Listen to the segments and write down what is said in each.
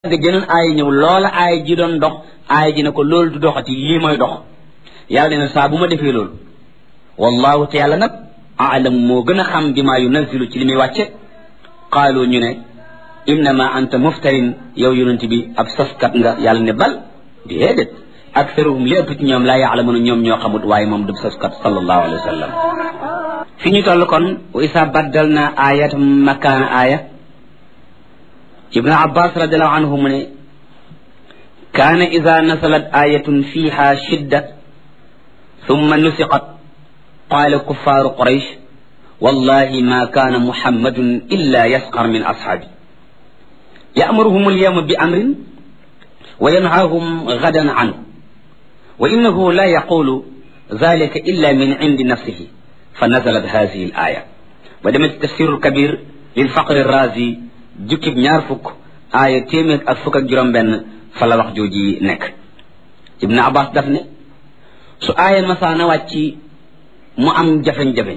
de geneen aaya ñëw loola aaya ji doon dox aaya ji ne ko loolu du doxati lii mooy dox yàlla ne saa bu ma defee loolu wallahu te yàlla nag aalam moo gën a xam bi maa yunazilu ci li muy wàcce qaalu ñu ne innama anta muftarin yow yonent bi ab soskat nga yàlla ne bal déedéet aktaruhum li ëpp ci ñoom laa yaalamuna ñoom ñoo xamut waaye moom du soskat sallallahu alayhi wa sallam fi ñu toll kon wa isa baddal na ayat makaana aaya ibnu abbas radiallahu anhu mu ne kaana ida nasalat ayatun fiha shidda thumma nusiqat qaala kuffaaru quraysh wallahi ma kaana muhammadun illa yasqar min ashaabi ya'muruhum alyawma bi amrin wa yanhaahum gadan anhu wa innahu la yaqulu dhalika illa min indi nafsihi fa nazalat hadihi al aya ba demee ci tafsirul kabir lil faqri razi jukkib ñaar fukk aaya téeméer ak fukk ak juróom benn fa la wax jooji nekk ibnu abbas daf ne su aaya masaana wàcci mu am jafeñ-jafeñ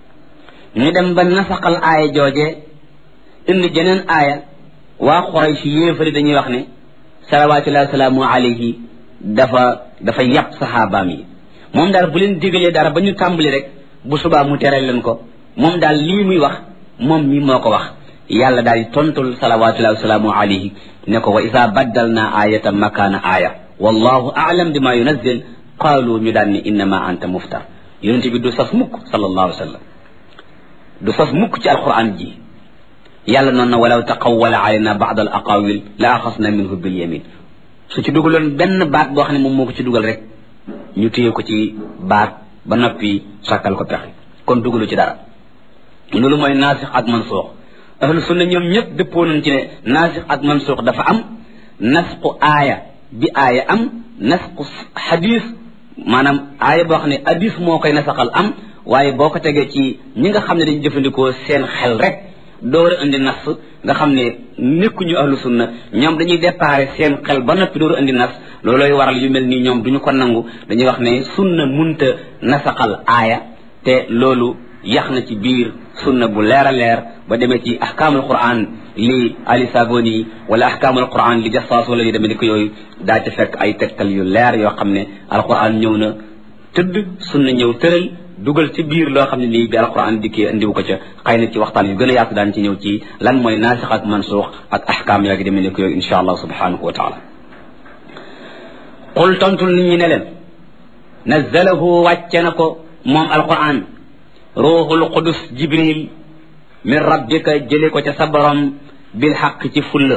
ñu dem ba nasaxal aaya jooje indi jeneen aaya waa Quraysh yéefari dañuy wax ne salawatullahi wasalaamu alayhi dafa dafa yàpp saxaabaam yi moom daal bu leen digalee dara ba ñu tàmbali rek bu subaa mu tere leen ko moom daal lii muy wax moom mi moo ko wax yàlla daal di tontul salawatullahi wasalaamu alayhi ne ko wa isa baddal naa ayatan makaana aaya wallahu aalam bima yunazzil qaalu ñu daan ne innama anta muftar yonent bi du sas mukk sallallahu alayhi wa sallam du sas mukk ci alquran ji yàlla noonu na walaw taqawwala alayna ba'd al aqawil la axasna minhu bil yamin su ci dugaloon benn baat boo xam ne moom moo ko ci dugal rek ñu téye ko ci baat ba noppi sàkkal ko pexe kon dugalu ci dara loolu mooy naasix ak mansuux ahlu sunna ñoom ñëpp dëppoo nañ ci ne naasix ak mansuux dafa am nasqu aaya bi aaya am nasqu xadis maanaam aaya boo xam ne hadis moo koy nasaxal am waaye boo ko tegee ci ñi nga xam ne dañu jëfandikoo seen xel rek door a indi nas nga xam ne nekkuñu ahlu sunna ñoom dañuy déparé seen xel ba noppi door a indi nas loolooy waral yu mel nii ñoom duñu ko nangu dañuy wax ne sunna munta nasaxal aaya te loolu yax na ci biir sunna bu leer a leer ba demee ci ahkaamul quran li ali saboni wala ahkaamul quran li jassaas wala yu demee ni ko yooyu daa ci fekk ay tegtal yu leer yoo xam ne alquran ñëw na tëdd sunna ñëw tëral dugal ci biir loo xam ne nii bi alquran dikkee indiwu ko ca xëy na ci waxtaan yu gën a yaatu daan ci ñëw ci lan mooy naasix ak mansuux ak ahkaam yaa ngi demee ni ko yooyu insha allah subhanahu wa taala qul tontul nit ñi ne leen nazzalahu wàcce na ko moom alquran ruuxul qudus jibril min rabbika jële ko ca sa borom bil xaq ci fulla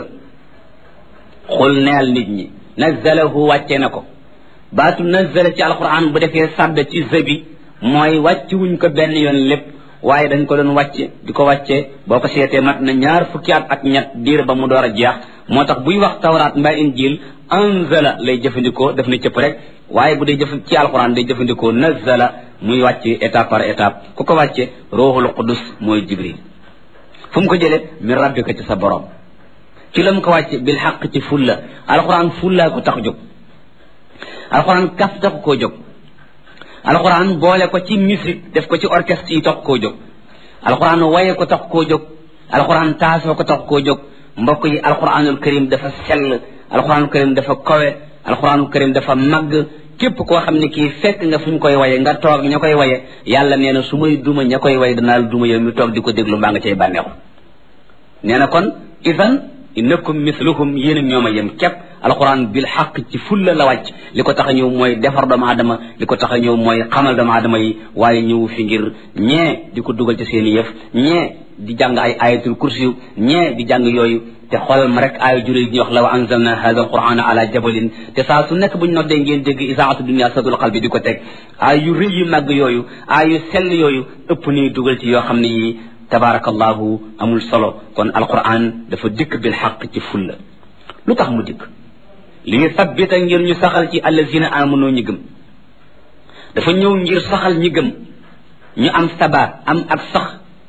xul neel nit ñi nazzalahu wàcce na ko baatu nazzala ci alquran bu defee sàdd ci zabi mooy wàcc wuñ ko benn yoon lépp waaye dañ ko doon wàcce di ko wàcce boo ko seetee mat na ñaar fukki at ak ñett diir ba mu door a jeex moo tax buy wax tawraat mbaa injil anzala lay jëfandikoo def na cëpp rek waaye bu dee jëf ci alquran day jëfandikoo nazzala muy wàcce étape par étape ku ko wàcce ruuxul qudus mooy jibril fu mu ko jëlee min rabbika ci sa borom ci la mu ko wàcce bil xaq ci fulla alquran fullaa ko tax jóg alquran kaf tax koo jóg alquran boole ko ci musique def ko ci orchestre yi tax koo jóg alquran waye ko tax koo jóg alquran taasoo ko tax koo jóg mbokk yi alquranul karim dafa sell alquranul karim dafa kawe alquranul karim dafa màgg képp koo xam ne kii fekk nga fu ñu koy waye nga toog ña koy waye yàlla nee na su may duma ña koy waye danaa la duma yow mi toog di ko déglu mbaa nga cay bànneexu nee na kon idan innakum misluhum yéen ak ñoom a yem képp alquran bil xaq ci fulla la wàcc li ko tax a ñëw mooy defar doomu aadama li ko tax a ñëw mooy xamal doomu aadama yi waaye ñëw fi ngir ñee di ko dugal ci seen i yëf ñee di jàng ay ayatul kursi ñee di jàng yooyu te xoolal ma rek aaya juré ñuy wax law anzalna hada alquran ala jabalin te saa su nekk bu ñu noddee ngeen dégg isaatu dunia sadul qalbi di ko teg aay yu rëy yu màgg yooyu aay yu sell yooyu ëpp nii dugal ci yoo xam ne yi tabarakallahu amul solo kon alquran dafa dikk bil xaq ci fulla lu tax mu dikk li ñu sabbita ngir ñu saxal ci allazina amanu ñi gëm dafa ñëw ngir saxal ñi gëm ñu am sabaat am ak sax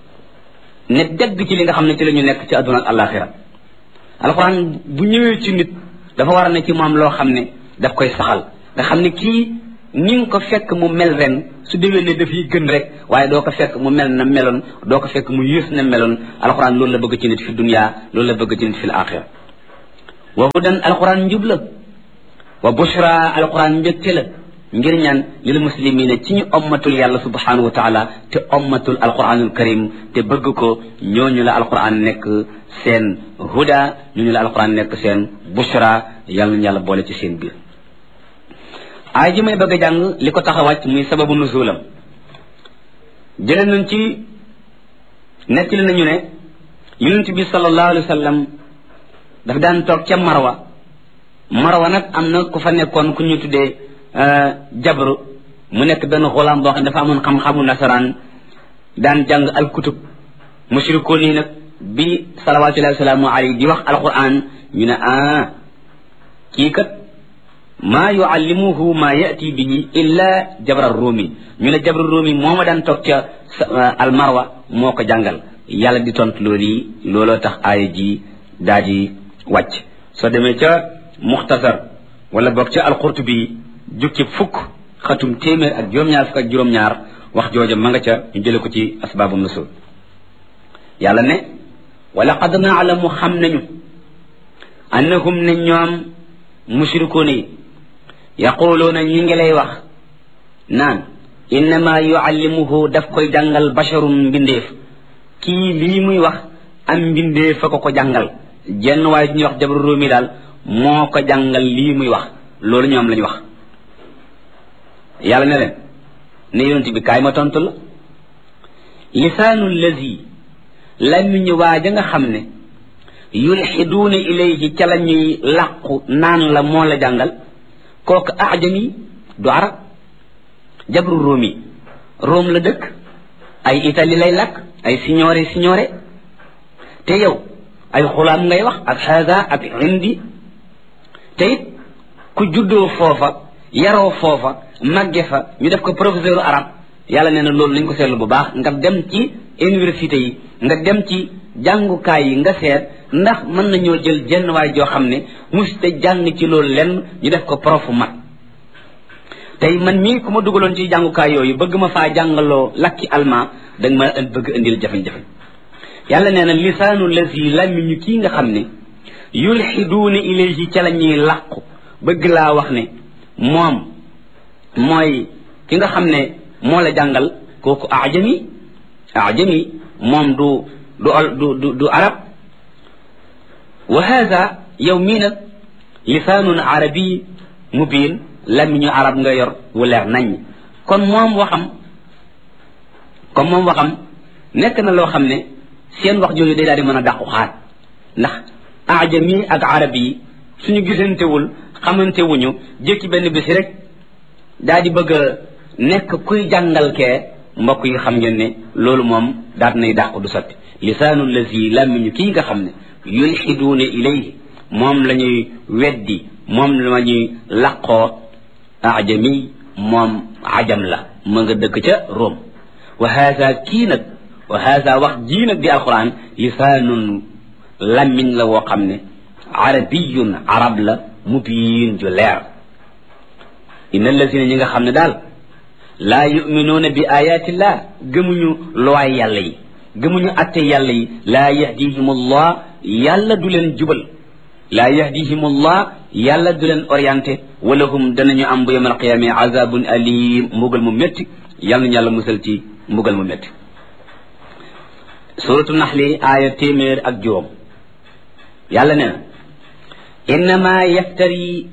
ne degg ci li nga xam ne ci la ñu nekk ci àdduna ak alaxira alquran bu ñëwee ci nit dafa war a ne ci moom loo xam ne daf koy saxal nga xam ne kii ni nga ko fekk mu mel ren su déwee ne dafay gën rek waaye doo ko fekk mu mel na meloon doo ko fekk mu yées na meloon alxuraan loolu la bëgg ci nit fi dunya loolu la bëgg ci nit fi axira wa hudan alquran njub la wa bushra alquran mbégte la ngir ñaan lil muslimina ci ñu ommatul yàlla subhanahu wa taala te ommatul alquranul karim te bëgg ko ñooñu la alquran nekk seen huda ñooñu la alquran nekk seen bushra yàlla nañu yàlla boole ci seen biir aay ji may bëgg a jàng li ko tax a wàcc muy sababu nuzulam jëlee nañ ci nettali nañu ne yonent bi sallallahu alayhi wa sallam daf daan toog ca marwa marwa nag am na ku fa nekkoon ku ñu tuddee jabru mu nekk benn xulaam boo xam ne dafa amoon xam-xamu nasaraan daan jàng alkutub mushrikoon yi nag bi salawatullahi wasalaamu alayhi di wax alquran ñu ne ah kii kat maa yuallimuhu maa yati bihi illa jabra rumi ñu ne jabra rumi moo ma daan toog ca almarwa moo ko jàngal yàlla di tontu loolu yi looloo tax aaya ji daa di wàcc soo demee ca muxtasar wala boog ca alqurtubi jukki fukk xatum téeméer ak juróom-ñaar fukk ak juróom-ñaar wax jooja ma nga ca ñu jële ko ci asbaabu nusul yàlla ne wala qad naalamu xam nañu annahum ne ñoom mushrikuuna yi yaquluuna ñi ngi lay wax naan innama yuallimuhu daf koy jàngal basharun mbindeef kii lii muy wax am mbindeef a ko ko jàngal jenn waaye ñuy wax jabru róomi daal moo ko jàngal lii muy wax loolu ñoom lañu wax yàlla ne leen ne yonent bi kaay ma tontu la lisaanu lazi làmmiñu waaja nga xam ne yulxiduuna ilayhi ca la ñuy làqu naan la moo la jàngal kooku ajami du arab jabru róomi róom la dëkk ay itali lay làkk ay signore signore te yow ay xulaam ngay wax ak xaasa ak indi te it ku juddoo foofa yaroo foofa màgge fa ñu def ko professeur arab yàlla nee na loolu nañ ko seetlu bu baax nga dem ci université yi nga dem ci jàngukaay yi nga seet ndax mën nañoo jël jenn waay joo xam ne muste jàng ci loolu lenn ñu def ko profu mat tey man mii ku ma dugaloon ci jàngukaay yooyu bëgg ma faa jàngaloo lakki alma danga ma bëgg indil jafe-jafe yàlla nee na lisaanu lazi làmmiñu kii nga xam ne yulxiduuna ilayhi ca la ñuy làqu bëgg laa wax ne moom mooy ki nga xam ne moo la jàngal kooku ajami ajami moom du du du du du arab wa hada yow mii nag lisaanun arabi mubiin làmmiñu arab nga yor wu leer nañ kon moom waxam comme moom waxam nekk na loo xam ne seen wax jooju day daal di mën a dàqu xaat ndax ajami ak arab yi suñu gisantewul xamante wuñu jékki benn bés rek daa di bëgg a nekk kuy jàngal kee mbokk yi xam ngeen ne loolu moom daat nay dàqu du sotti lisaanu lazi làmmiñu kii nga xam ne yulxiduuna ilayhi moom la ñuy weddi moom la ñuy laqoo ajami moom ajam la ma nga dëkk ca Rome wa haza kii nag wa haza wax jii nag di alquran lisaanun làmmiñ la woo xam ne arabiyun arab la mubiin ju leer inna allazina ñi nga xam ne daal laa yuminuuna bi ayatillah gëmuñu luwaay yàlla yi gëmuñu atte yàlla yi laa yahdihim allah yàlla du leen jubal laa yahdihim allah yàlla du leen orienté wala hum danañu am bu yawm alqiyame azabun alim mbugal mu métti yàlla nañu yàlla musal ci mbugal mu métti suratu naxli aaya téeméer ak juróom yàlla nee na innama yaftari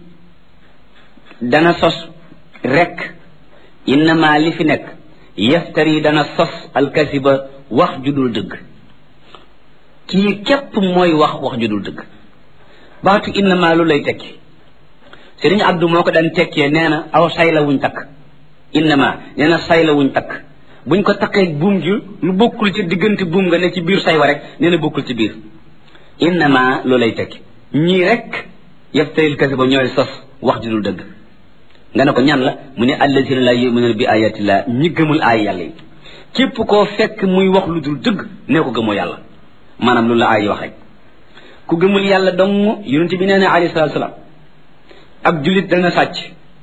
dana sos rek innama li fi nekk yaftari dana sos alkasiba wax ju dul dëgg kii képp mooy wax wax ju dul dëgg baatu innama lu lay tekki sëriñ abdu moo ko daan tekkee nee na aw say la wuñ takk innama nee na say la wuñ takk buñ ko takkee buum ji lu bokkul ci diggante buum nga ne ci biir say wa rek nee na bokkul ci biir innama lu lay tekki ñii rek yaftaril kasiba ñooy sos wax ju dul dëgg nga ne ko ñan la mu ne allazina la yuminuna bi ayatillah ñi gëmul aay yàlla yi képp koo fekk muy wax lu dul dëgg nee ko gëmoo yàlla maanaam loolu la aay wax rek ku gëmul yàlla dong yonente bi nee na alayhi salatu salaam ab julit dana sàcc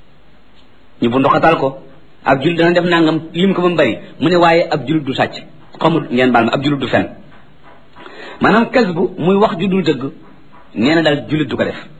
ñu bu ndoxatal ko ab julit dana def nangam lim ko ba mu bari mu ne waaye ab julit du sàcc xamul ngeen baal ma ab julit du fen maanaam kas bu muy wax ju dul dëgg nee na daal julit du ko def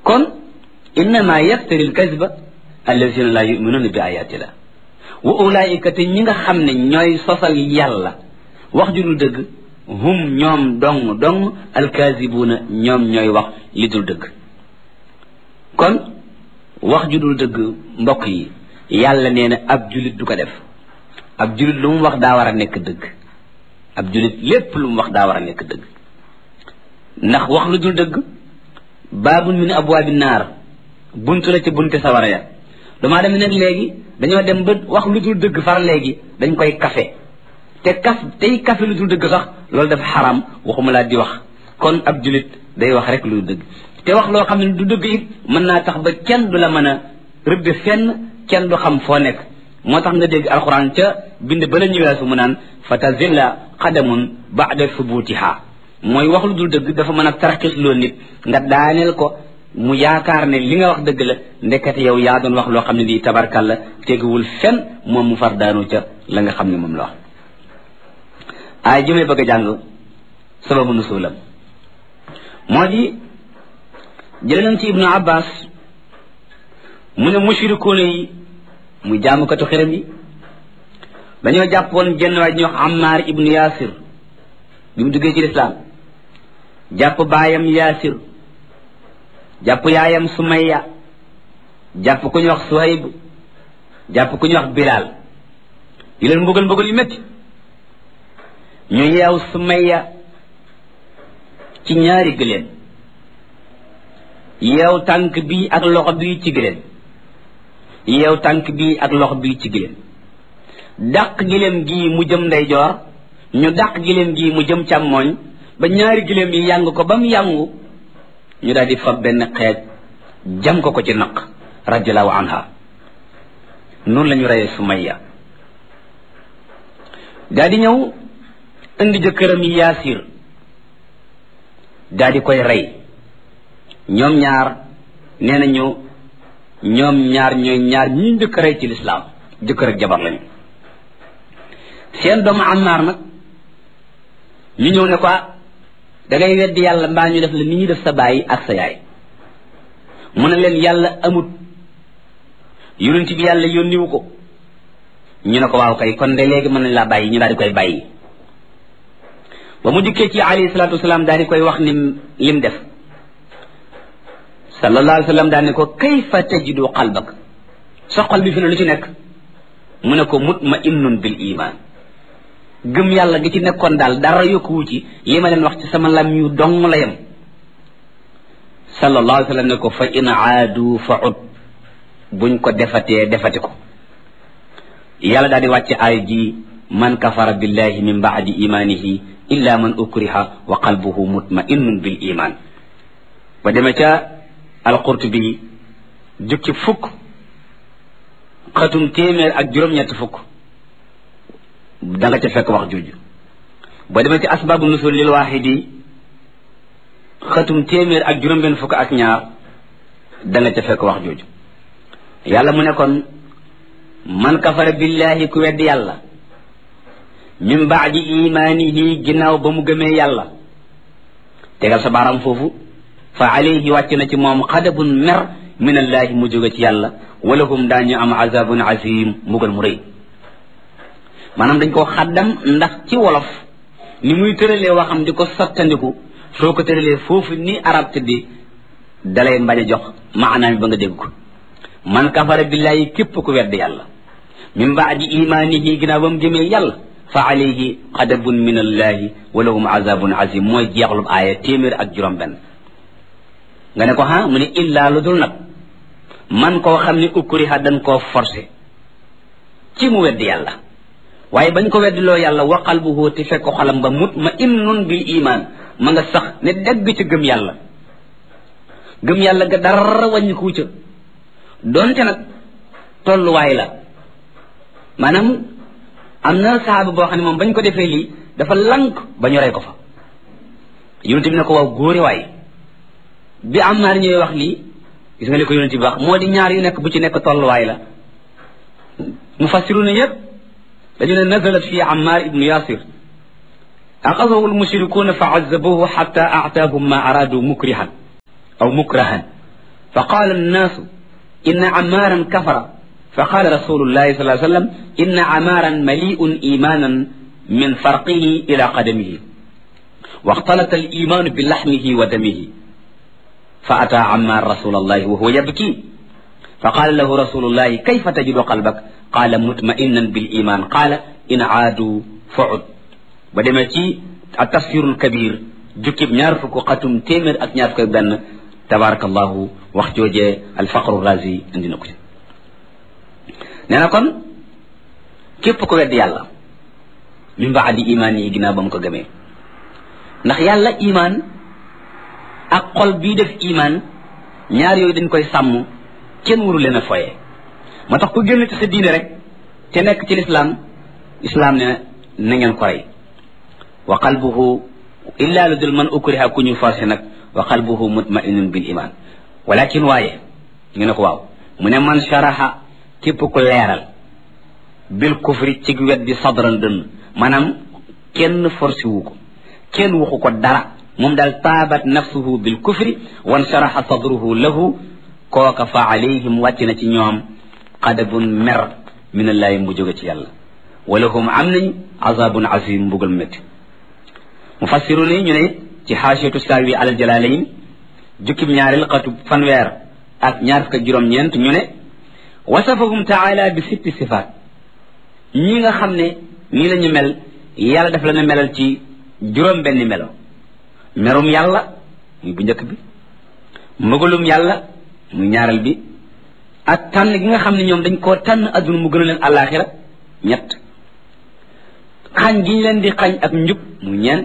kon innama yaftari alkazba allazina la yuminuuna bi ayatillah wa ulaika te ñi nga xam ne ñooy sosal yàlla wax ju dul dëgg hum ñoom dong dong alkazibuuna ñoom ñooy wax li dul dëgg kon wax ju dul dëgg mbokk yi yàlla nee na ab julit du ko def ab julit lu mu wax daa war a nekk dëgg ab julit lépp lu mu wax daa war a nekk dëgg ndax wax lu dul dëgg baabun min abwaabi naar buntu la ci bunte sawara ya damaa dem nag léegi dañoo dem ba wax lu dul dëgg far léegi dañ koy kafe te kaf tey kafe lu dul dëgg sax loolu dafa xaram waxuma laa di wax kon ab julit day wax rek lu dëgg te wax loo xam ne du dëgg it mën naa tax ba kenn du la mën a rëbbe fenn kenn du xam foo nekk moo tax nga dégg alxuraan ca bind ba la ñëweesu mu naan fa tazilla qadamun ba'da thubutiha mooy wax lu dul dëgg dafa mën a tarxis loo nit nga daaneel ko mu yaakaar ne li nga wax dëgg la ndekete yow yaa doon wax loo xam ne lii tabarkal la teguwul fenn moom mu far daanu ca la nga xam ne moom la wax ay ji may bëgg a jàng sababu nusulam moo di jële nañ ci ibnu abbas mu ne mushrikuuna yi muy jaamukatu xiram yi dañoo jàppoon jenn waay ñu wax Ammar ibnu Yaasir bi mu duggee ci lislaam jàpp baayam Yaasir jàpp yaayam Sumayya jàpp ku ñu wax Suhayb jàpp ku ñu wax Bilaal yu leen mbugal mbugal yu métti ñu yeew Sumayya ci ñaari gëléem yeew tànk bii ak loxo bii ci gëléem yeew tànk bii ak loxo bii ci gëléem dàq giléem gii mu jëm ndeyjoor ñu dàq giléem gii mu jëm càmmooñ ba ñaari giléem yi yàng ko ba mu yàngu ñu daal di fab benn xeej jam ko ko ci naq radiallahu anha noonu la ñu reyee Sumayya daal di ñëw indi jëkkëram yi Yaasir daal di koy rey ñoom ñaar nee nañu ñoom ñaar ñooy ñaar ñi njëkk rey ci lislaam jëkkër ak jabar lañu seen doomu Ammaar nag ñu ñëw ne ko da ngay weddi yàlla mbaa ñu def la ni ñuy def sa baay ak sa yaay mu ne leen yàlla amut yonent bi yàlla yónniwu ko ñu ne ko waaw kay kon de léegi mën nañ laa bàyyi ñu daal di koy bàyyi ba mu dikkee ci alayhi salaatu wasalaam daal di koy wax ni lim def sallallahu alayhi wa sallam daal ne ko kayfa tajidu qalbak sa xol bi fi ne lu ci nekk mu ne ko mutma'innun bil iman gëm yàlla gi ci nekkoon daal dara yokkuwu ci li ma leen wax ci sama lam yu dong la yem sallallahu alayhi wa sallam ne ko fa in aadu fa ud buñ ko defatee defati ko yàlla daal di wàcce aay ji man kafara billahi min baadi imanihi illa man ukriha wa qalbuhu mutma'innun bil iman ba demee ca alqurtubi jukki fukk xatum téeméer ak juróom-ñett fukk da nga ca fekk wax jooju ba demee ci asbaabu nusul lil waaxidi xatum téeméer ak juróom-benn fukk ak ñaar da nga ca fekk wax jooju yàlla mu ne kon man kafara billahi ku weddi yàlla min baadi imaanihi ginnaaw ba mu gëmee yàlla tegal sa baaraam foofu fa alayhi wàcc na ci moom xadabun mer min allahi mu jóge ci yàlla wala hum daañu am azabun azim mbugal mu rëy maanaam dañ koo xaddam ndax ci wolof ni muy tëralee waxam di ko sottandiku soo ko tëralee foofu ni arab tëddi dalay mbañ a jox maanaam ba nga dégg ko man kafara billahi képp ku wedd yàlla min baadi imaanihi ginnaaw ba mu gëmee yàlla fa alayhi xadabun min allahi wala hum azabun azim mooy jeexlub aaya téeméer ak juróom benn nga ne ko ha mu ne illaa lu dul nag man koo xam ne ukriha dañ koo forcé ci mu weddi yàlla waaye bañ ko weddiloo yàlla wa qalbuhu te fekk xolam ba mutma'innun bil iman ma nga sax ne dégg ci gëm yàlla gëm yàlla ga dara wàññiku ca donte nag tolluwaay la maanaam am na saaba boo xam ne moom bañ ko defee lii dafa lank ba ñu rey ko fa yonente bi ne ko waaw góore waay bi am naar ñooy wax lii gis nga li ko yonente bi wax moo di ñaar yu nekk bu ci nekk tolluwaay la mufassiruna yépp dañu ne nazalat fi ammar ibnu yasir axadahu almushrikuuna fa azabuhu xata aataahum ma araadu mukrihan aw mukrahan fa qaala annaasu inna amaaran kafara fa qaala rasulullahi sallallahu alayhi wa sallam inna amaaran mali'un imanan min farqihi ila qadamihi واختلط الإيمان بلحمه ودمه فأتى عمار رسول الله وهو يبكي فقال له رسول الله كيف تجد قلبك قال مطمئنا بالإيمان قال إن عادوا فعد بدمتي التفسير الكبير جكب نعرف قتم تيمر أك نعرف بن تبارك الله وقت وجه الفقر الرازي عندنا كتب نانا كون كيف كو ود يالا من بعد إيماني جنا بام كو گمé ndax yàlla iman ak xol bii def iman ñaar yooyu dañ koy sàmm kenn waru leen a foye moo tax ku génn ci sa diine rek te nekk ci lislaam islaam ne na ngeen ko rey wa qalbuhu illa lu dul man ukriha ku ñu forcé nag wa qalbuhu mutmainun bil iman walakin waaye ñu ne ko waaw mu ne man sharaha képp ku leeral bil kufri ci wet di sadran dënn maanaam kenn forcé wu ko kenn waxu ko dara moom daal taabat nafsuhu bil kufri wan sharaxa sadruhu lahu kooka fa alayhim wàcc na ci ñoom qadabun mer min allahi mu jóge ci yàlla walahum am nañ azabun azim mbugal métti mufassiru ni ñu ne ci xaasiyatu saawi alal jalalayn jukkib ñaareel xatu fanweer ak ñaar fukk juróom-ñeent ñu ne wasafahum taala bi sitti sifaat ñi nga xam ne ñi la ñu mel yàlla daf la na melal ci juróom benn melo merum yàlla muy bu njëkk bi mbëgalum yàlla muy ñaareel bi ak tànn gi nga xam ne ñoom dañ koo tànn adduna mu gën a leen àllaaxira ñett xañ gi ñu leen di xañ ak njub muy ñeent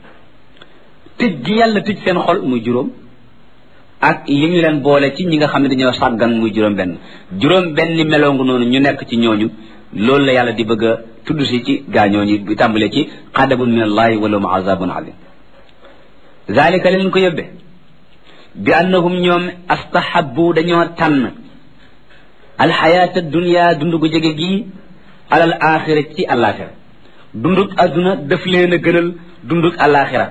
tëj gi yàlla tëj seen xol muy juróom ak li ñu leen boole ci ñi nga xam ne dañoo sàggan muy juróom benn juróom benn meloo nga noonu ñu nekk ci ñooñu loolu la yàlla di bëgg a tudd si ci gaañooñu bi tàmbalee ci xadabun min allahi wala mu azabun alim zalika leen ko yóbbe bi annahum ñoom astahabu dañoo tànn alxayaata dunia dund gu jege gii alal axira ci alaxira dunduk adduna daf leen a gënal dunduk alaxira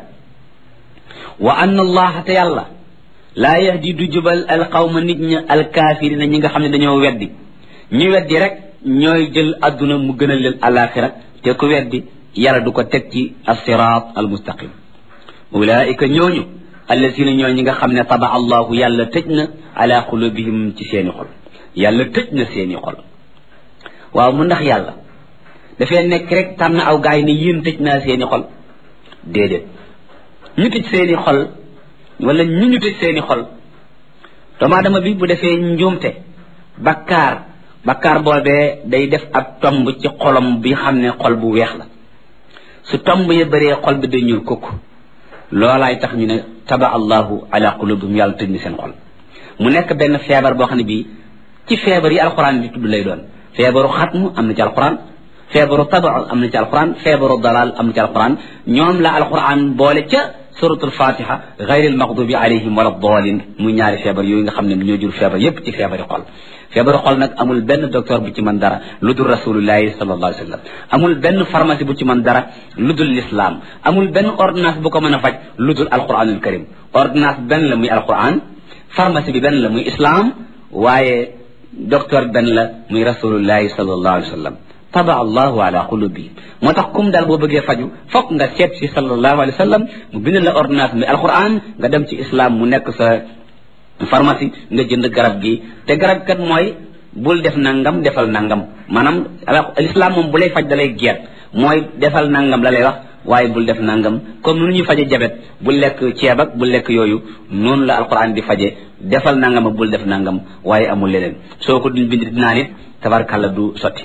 wa anna allaha te yàlla laa yahdi du jubal alqawma nit ña alkaafirina ñi nga xam ne dañoo weddi ñi weddi rek ñooy jël adduna mu gënal leen alaxira te ku weddi yàlla du ko teg ci alsirat almustaqim ulaika ñooñu allasina ñoo ñi nga xam ne taba allahu yàlla tëj na ala qulubihim ci seeni xol yàlla tëj na seeni xol waaw mu ndax yàlla dafay nekk rek tànn aw gaay ne yéen tëj naa seeni xol déedéet ñu tëj seeni xol wala ñu ñu tëj seeni xol doomu aadama bi bu defee njuumte bakkaar bakkaar boobee day def ab tomb ci xolam bi xam ne xol bu weex la su tomb ya bëree xol bi day ñuul kukk loolaay tax ñu ne taba allahu ala qulubihim yàlla tëj ni seen xol mu nekk benn feebar boo xam ne bii ci feebar yi alquran di tudd lay doon feebaru xatmu am na ci alquran feebaru taba am na ci alquran feebaru dalal am na ci alquran ñoom la alquran boole ca suratul fatiha gayril maxdubi alayhim wala dalin muy ñaari feebar yooyu nga xam ne ñoo jur feebar yépp ci feebari xol feebaru xol nag amul benn docteur bu ci mën dara lu dul rasulullahi sallallahu alayhi wa sallam amul benn pharmacie bu ci mën dara lu dul l'islam amul benn ordonnance bu ko mën a faj lu dul alquranul karim ordonnance benn la muy alquran pharmacie bi benn la muy islam waaye docteur benn la muy rasulullahi sallallahu alayhi wa sallam taba allahu ala qulubi moo tax kum daal boo bëggee faju fokk nga seet si sallallahu alayhi wa sallam mu bind la ordonnance muy alquran nga dem ci islam mu nekk sa pharmacie nga jënd garab gi te garab kat mooy bul def nangam defal nangam maanaam l'islam moom bu lay faj da lay geet mooy defal nangam la lay wax waaye bul def nangam comme nu ñuy faje jabet bul lekk ceeb ak bul lekk yooyu noonu la alquran di faje defal nangam ak bul def nangam waaye amul leneen soo ko duñ bind dinaa nit tabarkàlla du sotti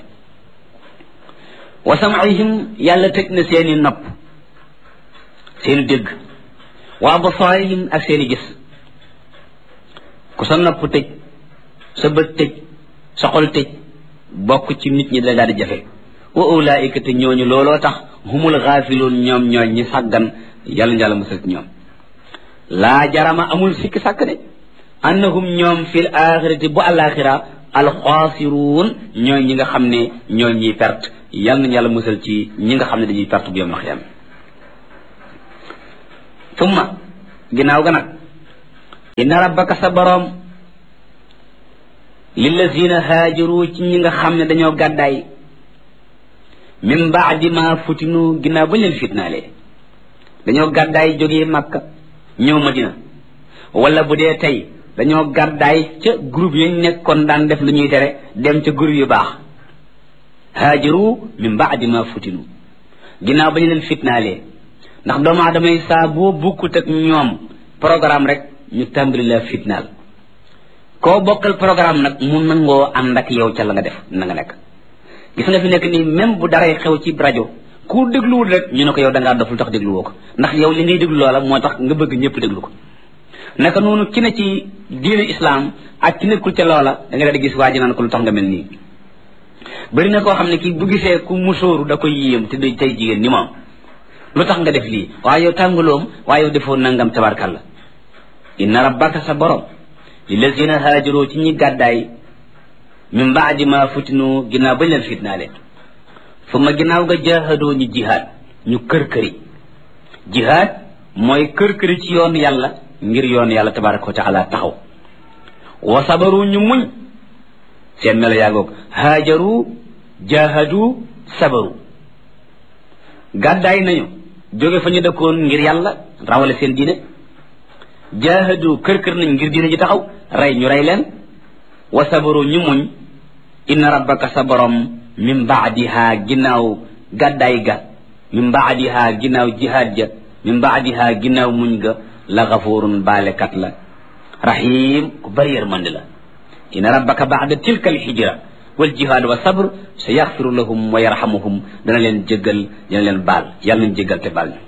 wa sam'ihim yàlla tëj na seeni nopp seeni dégg wa absaarihim ak seeni gis ku sa nopp tëj sa bët tëj sa xol tëj bokk ci nit ñi da daal di jafe wa ulaika te ñooñu looloo tax humul xaafiluun ñoom ñooy ñi sàggan yàlla njàlla musal ci ñoom laa jarama amul sikki sàkk de annahum ñoom fil axirati bu alaxira alxaasiruun ñooy ñi nga xam ne ñooy ñiy perte yàlla nañu yàlla musal ci ñi nga xam ne dañuy perte bu yom na xiyam tumma ginnaaw ga nag inna rabbaka sa boroom lillazina haajaru ci ñi nga xam ne dañoo gàddaay min baadi ma futinu ginnaaw ba leen fitnaalee dañoo gàddaay jógee makka ñëw madina wala bu dee tey dañoo gàddaay ca groupe yañ nekkoon daan def lu ñuy tere dem ca groupe yu baax haajaru min baadi ma futinu ginnaaw ba ñu leen fitnaalee ndax doomu aadama yi saa boo bukkut ak ñoom programme rek ñu tàmbali la fitnaal koo bokkal programme nag mu nangoo ànd ak yow ca la nga def na nga nekk gis nga fi nekk nii même bu daray xew ci rajo ku dégluwul rek ñu ne ko yow da ngaa doful tax dégluwoo ko ndax yow li ngay déglu loola moo tax nga bëgg ñëpp déglu ko naka noonu ki ne ci diine islam ak ki nekkul ca loola da nga daal di gis waa ji naan ko lu tax nga mel nii bëri na koo xam ne kii bu gisee ku musóoru da koy yéem te day tey jigéen ni moom lu tax nga def lii waaye yow tàngaloom waaye yow defoo nangam tabarkalla inna rabbaka sa borom lillazina haajaroo ci ñi gàddaay min baadi ma futinu ginnaaw bañ leen fitnaale fu ma ginnaaw nga jaahadoo ñu jihaad ñu kër-këri jihaad mooy kër-këri ci yoon yàlla ngir yoon yàlla tabaraka wa taala taxaw wa sabaru ñu muñ seen melo yaagoog haajaru jaahadu sabaru gàddaay nañu jóge fa ñu dëkkoon ngir yàlla rawale seen diine jaahadu kër-kër nañ ngir diine ji taxaw rey ñu rey leen wa sabaru ñu muñ inna rabbaka sa borom min baadiha ginnaaw gàddaay ga min baadiha ginnaaw jihaad ja min baadiha ginnaaw muñ ga la gafurun baalekat la rahim ku bari yërmande la inna rabbaka baada tilka alhijra wal jihaad wa sabr sa yaxfiru lahum wa yarhamuhum dana leen jéggal dana leen baal yàlla nañ jéggal te baal ñu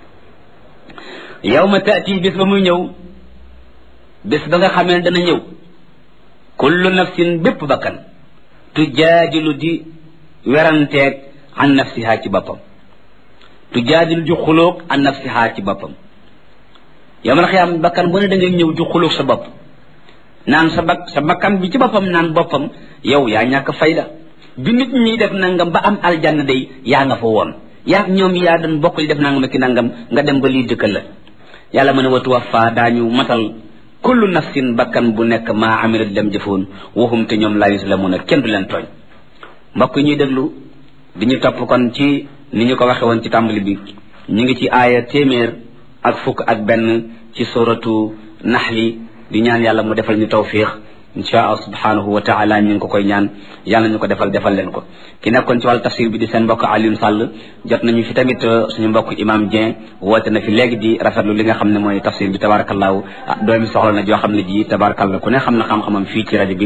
yawma taati bis ba muy ñëw bis ba nga xamee ne dana ñëw kullu nafsin bépp bakkan tujaadilu di weranteeg an nafsiha ci boppam tujaadilu di xulóog an nafsiha ci boppam yawmal xiyaam bakkan bu ne da ngay ñëw di xulóog sa bopp naan sa bak sa bakkan bi ci boppam naan boppam yow yaa ñàkk fayda bi nit ñi def nangam ba am aljanna day yaa nga fa woon yaa ñoom yaa doon bokk li def nangam ki nangam nga dem ba lii dëkkal la yàlla mën a watu wafa daañu matal kullu nafsin bakkan bu nekk maa amilat dem jëfoon waxum te ñoom laa yuslamuuna kenn du leen tooñ mbokk ñuy déglu di ñu topp kon ci ni ñu ko waxe woon ci tàmbali bi ñu ngi ci aaya téeméer ak fukk ak benn ci suratu naxli di ñaan yàlla mu defal ñu tawfiix insha allah subhanahu wa taala ñu ngi ko koy ñaan yàlla ñu ko defal defal leen ko ki nekkoon ci wàllu tafsir bi di seen mbokk Alioune Sall jot nañu fi tamit suñu mbokk imam Dieng woote na fi léegi di rafetlu li nga xam ne mooy tafsir bi tabarakallahu ah doomi soxla na joo xam ne ji tabarakallah ku ne xam na xam-xamam fii ci rajo bi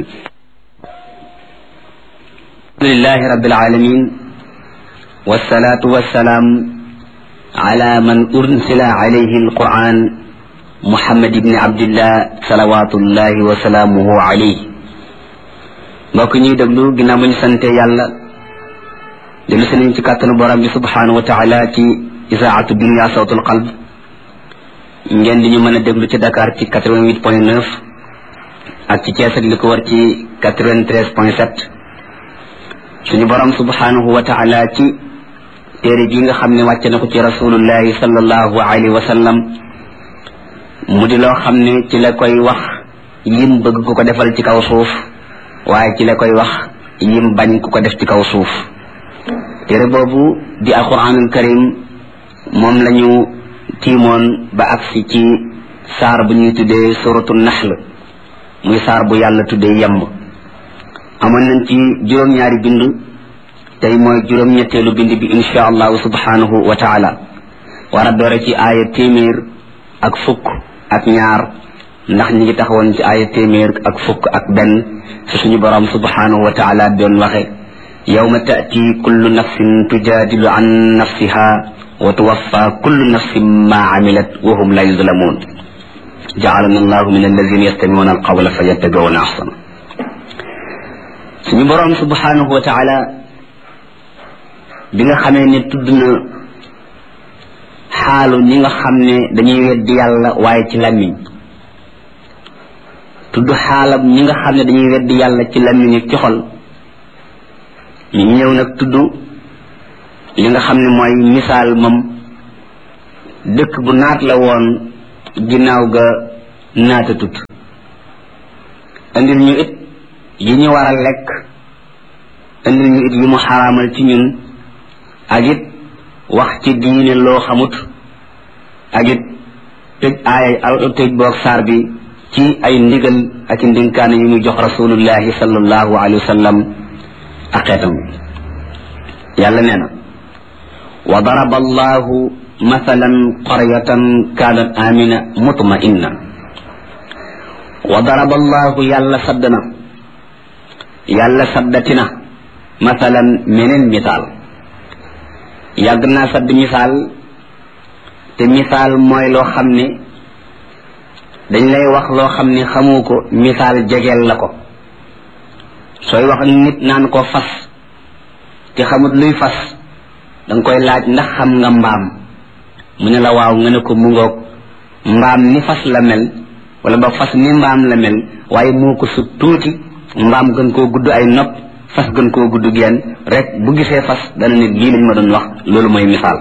alhamdulillahi rabbil alamin wassalatu wassalaam ala man ursila alayhi alquran muhammad ibni abdillah salawatullahi wa salaamuhu alayhi mbokk ñuy déglu ginnaaw ba ñu sante yàlla dellu si nañ ci kàttanu borom bi subhanahu wa taala ci isaatu dunia sawtul qalb ngeen di ñu mën a déglu ci Dakar ci 88 point 9 ak ci Thiès ak li ko war ci 93 point 7 suñu borom subhanahu wa taala ci téere bi nga xam ne wàcce na ko ci rasulullahi sallallahu alayhi wa sallam mu di loo xam ne ci la koy wax yim bëgg ku ko defal ci kaw suuf waaye ci la koy wax yim bañ ku ko def ci kaw suuf téere boobu di alquranul karim moom la ñu tiimoon ba agsi ci saar bu ñuy tuddee suratu naxl muy saar bu yàlla tuddee yemb amoon nañ ci juróom-ñaari bind tey mooy juróom-ñetteelu bind bi insha allahu subhanahu wa taala war a doore ci aaya téeméer ak fukk ak ñaar ndax ñi ngi taxawoon ci aaya téeméer ak fukk ak benn fi suñu borom subhanahu wa taala doon waxe yawma taati kullu nafsin tujaadilu an nafsiha wa tuwaffa kullu nafsin ma amilat wa hum la yuzlamun jaalana allahu min alladina yastamiuna alqawla fa yattabiuna ahsana suñu borom subhanahu wa taala bi nga xamee ne tudd na xaalu ñi nga xam ne dañuy weddi yàlla waaye ci làmmiñ tudd xaalam ñi nga xam ne dañuy weddi yàlla ci làmmiñ ak ci xol ñu ñëw nag tudd li nga xam ne mooy misaal moom dëkk bu naat la woon ginnaaw ga naata tut andil ñu it yi ñu war a lekk indil ñu it yu mu xaraamal ci ñun ak it wax ci diine loo xamut ak it tëj aaya tëj boog saar bi ci ay ndigal ak i ndinkaane yu mu jox rasulullahi sallallahu alayhi wa sallam ak xeetam bi yàlla nee na wa daraba allahu mathalan qaryatan kaanat amina mutma'inna wa daraba allahu yàlla saddana yàlla saddatina mathalan meneen misaal yàgg naa sadd misaal te misaal mooy loo xam ne dañ lay wax loo xam ne xamu ko misaal jegeel la ko sooy wax ak nit naan ko fas te xamut luy fas danga koy laaj ndax xam nga mbaam mu ne la waaw nga ne ko mu ngoog mbaam ni fas la mel wala ba fas ni mbaam la mel waaye moo ko sut tuuti mbaam gën koo gudd ay nopp fas gën koo gudd genn rek bu gisee fas dana nit lii lañ ma doon wax loolu mooy misaal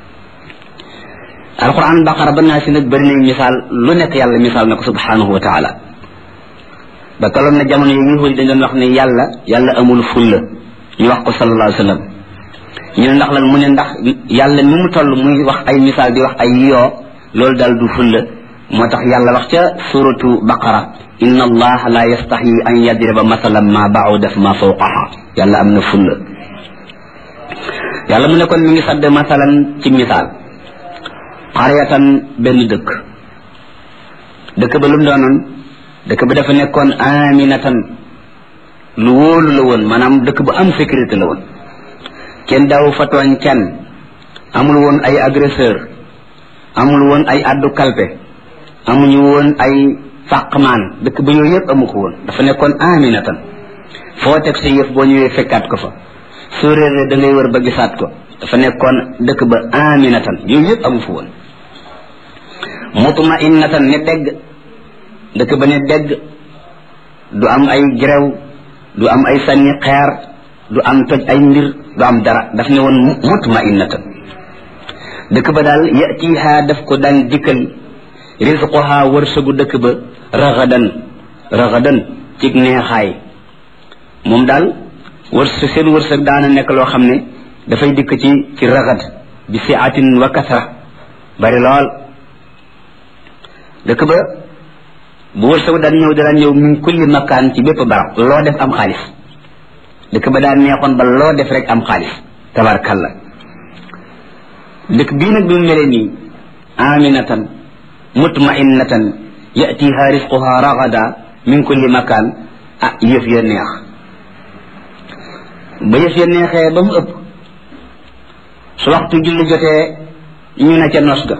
alquran baqara ba naa si nag bëri nañ misaal lu nekk yàlla misaal na ko subhanahu wa taala ba tolloon na jamono yi yahuud dañ doon wax ne yàlla yàlla amul fulla ñu wax ko sallallahu alayhi wa sallam ñu ne ndax lan mu ne ndax yàlla ni mu toll muy wax ay misaal di wax ay yoo loolu daal du fulla moo tax yàlla wax ca suratu baqara inna allaha la yastaxyi an yadriba masalan ma bauda ma fawqaha yàlla am na fulla yàlla mu ne kon mi ngi sadd masalan ci misaal xaryatan benn dëkk dëkk ba lu mu doonoon dëkk ba dafa nekkoon aminatan lu wóolu la woon maanaam dëkk bu am sécurité la woon kenn daaw fa tooñ kenn amul woon ay agresseur amul woon ay addu kalpe amuñu woon ay fàqmaan dëkk ba yooyu yëpp amu ko woon dafa nekkoon aminatan foo teg sa yëf boo ñëwee fekkaat ko fa soo réeree da ngay wër ba gisaat ko dafa nekkoon dëkk ba aminatan yooyu yëpp amu fa woon mutmainatan ne degg dëkk ba ne degg du am ay gerew du am ay sànni xeer du am toj ay mbir du am dara daf ne woon mutmainatan dëkk ba daal yatiha daf ko daan dikkal risquha wërsëgu dëkk ba ragadan ragadan cig neexaay moom daal wërsëg seen wërsëg daana nekk loo xam ne dafay dikk ci ci ragad bi siatin wa kasra bari lool dëkk ba bu wërsëg daan ñëw daan ñëw min kulli makkaan ci bépp barab loo def am xaalis dëkk ba daan neexoon ba loo def rek am xaalis tabarkalla dëkk bii nag bi mu melee nii aminatan mutmainatan yatiha risquha ragada min kulli makaan ah yëf ya neex ba yëf ya neexee ba mu ëpp su waxtu julli jotee ñu ne ca nos ga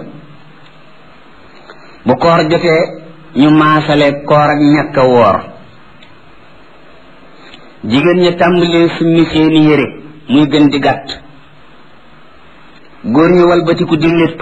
bu koor jotee ñu maasale koor ak ñàkk a woor jigéen ña tàmbalee summi seeni yére muy gën di gàtt góor ñu walbatiku di léttu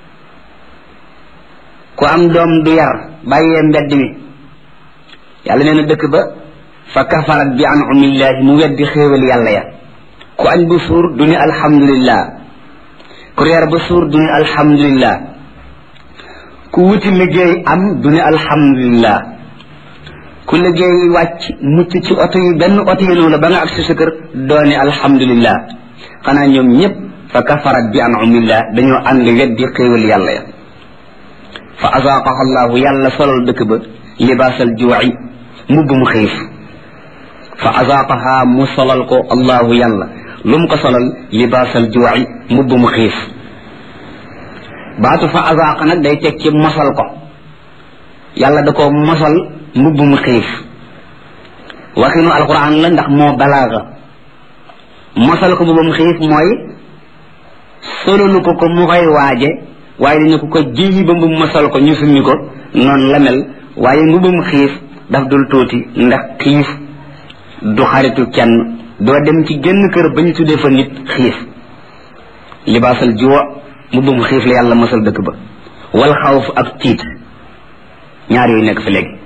ku am doom du yar bàyyee mbedd mi yàlla nee na dëkk ba fa kafarat bi an'amillahi mu weddi xéewal yàlla ya ku añ bu suur du ni alhamdulillah ku reer ba suur du ni alhamdulillah ku wuti liggéey am du ni alhamdulillah ku liggéey wàcc mucc ci oto yi benn oto yi la ba nga agsi sa kër dooni alhamdulillah xanaa ñoom ñëpp fa kafarat bi an'amillah dañoo ànd weddi xéewal yàlla ya fa azaaqaha allahu yàlla solal dëkk ba libaasal juuci mbubb mu xiif fa azaaqaha mu solal ko allahu yàlla lu mu ko solal libaasal juuci mbubb mu xiif baatu fa azaaqa nag day teg ci mosal ko yàlla da ko mosal mbubb mu xiif waxinu alquran la ndax moo balaaga mosal ko mbubb mu xiif mooy solalu ko ko mu koy waaje waaye dañu ko ko jiyi ba mbubb mosal ko ñu summi ko noonu la mel waaye mbubbum xiif daf dul tuuti ndax xiif du xaritu kenn doo dem ci génn kër ba ñu tuddee fa nit xiif libaasal juwa mbubbum xiif la yàlla mosal dëkk ba wal xawf ak tiit ñaar yooyu nekk fi léegi